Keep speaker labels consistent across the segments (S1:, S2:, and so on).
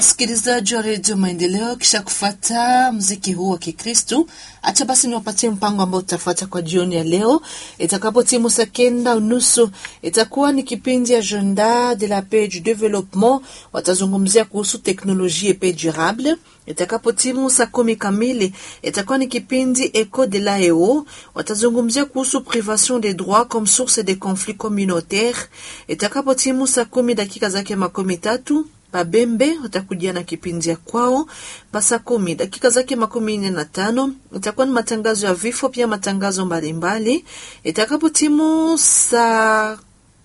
S1: msikilizaji wa redio Maendeleo, kisha kufata mziki huu wa Kikristu, acha basi niwapatie mpango ambao utafuata kwa jioni ya leo. Itakapo timu saa kenda unusu itakuwa ni kipindi ya Agenda de la Paix du Developpement, watazungumzia kuhusu teknolojia et paix durable. Itakapo timu saa kumi kamili itakuwa ni kipindi Eco de la EO, watazungumzia kuhusu privation des droits comme source des conflits communautaires. Itakapo timu saa kumi dakika zake makumi tatu Babembe watakujia na kipindi ya kwao pasa kumi dakika zake makumi nne na tano itakuwa ni matangazo ya vifo, pia matangazo mbalimbali. Itakapo timu saa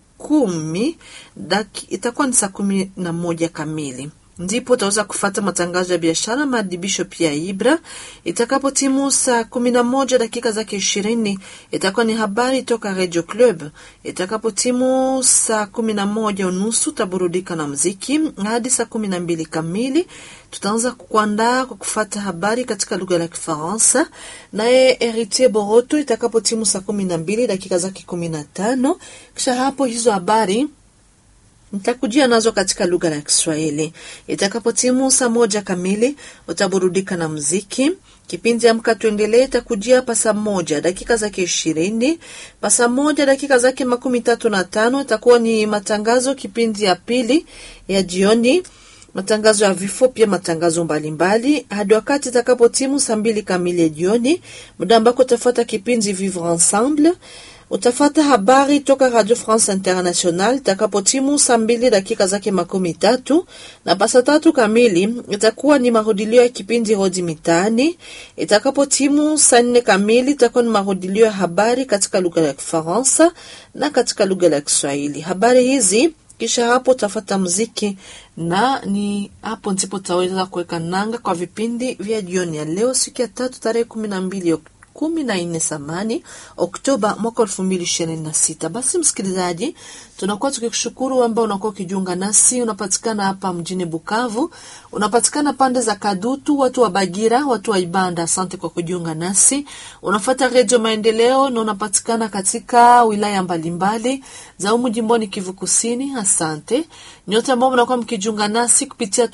S1: kumi daki, itakuwa ni saa kumi na moja kamili ndipo utaweza kufata matangazo ya biashara, maadibisho pia Ibra. Itakapo timu saa kumi na moja dakika zake ishirini itakuwa ni habari toka Radio Club. Itakapo timu saa kumi na moja unusu utaburudika na mziki hadi saa kumi na mbili kamili tutaanza kukuandaa kwa kufata habari katika lugha ya Kifaransa naye Heritier Boroto. Itakapo timu saa kumi na mbili dakika zake kumi na tano kisha hapo hizo habari nitakujia nazo katika lugha ya Kiswahili. Itakapotimu saa moja kamili utaburudika na mziki. Kipindi Amka Tuendelee itakujia hapa saa moja dakika zake ishirini pa saa moja dakika zake makumi tatu na tano itakuwa ni matangazo, kipindi ya pili ya jioni, matangazo ya vifo, pia matangazo mbalimbali hadi wakati itakapotimu saa mbili kamili ya jioni, muda ambako utafuata kipindi Vivre Ensemble utafata habari toka Radio France International itakapotimu saa mbili dakika zake makumi tatu na pasa tatu kamili itakuwa ni marudilio ya kipindi Hodi Mitaani. Itakapotimu saa nne kamili itakuwa ni marudilio ya habari katika lugha ya Kifaransa na katika lugha ya Kiswahili. Habari hizi kisha hapo utafata muziki na ni hapo ndipo utaweza kuweka nanga kwa vipindi vya jioni ya leo, siku ya tatu tarehe kumi na mbili kumi na nne samani Oktoba mwaka elfu mbili ishirini na sita. Basi msikilizaji, tunakuwa tukikushukuru ambao unakuwa ukijiunga nasi. Unapatikana hapa mjini Bukavu, unapatikana pande za Kadutu, watu wa Bagira, watu wa Ibanda, asante kwa kujiunga nasi. Unafata Redio Maendeleo na unapatikana katika wilaya mbalimbali za umu jimboni Kivu Kusini, asante nyote ambao mnakuwa mkijiunga nasi kupitia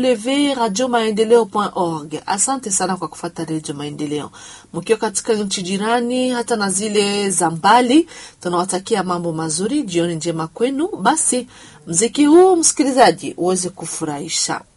S1: www.radiomaendeleo.org. Asante sana kwa kufata Redio Maendeleo mkiwa katika nchi jirani hata na zile za mbali, tunawatakia mambo mazuri, jioni njema kwenu. Basi mziki huu msikilizaji uweze kufurahisha.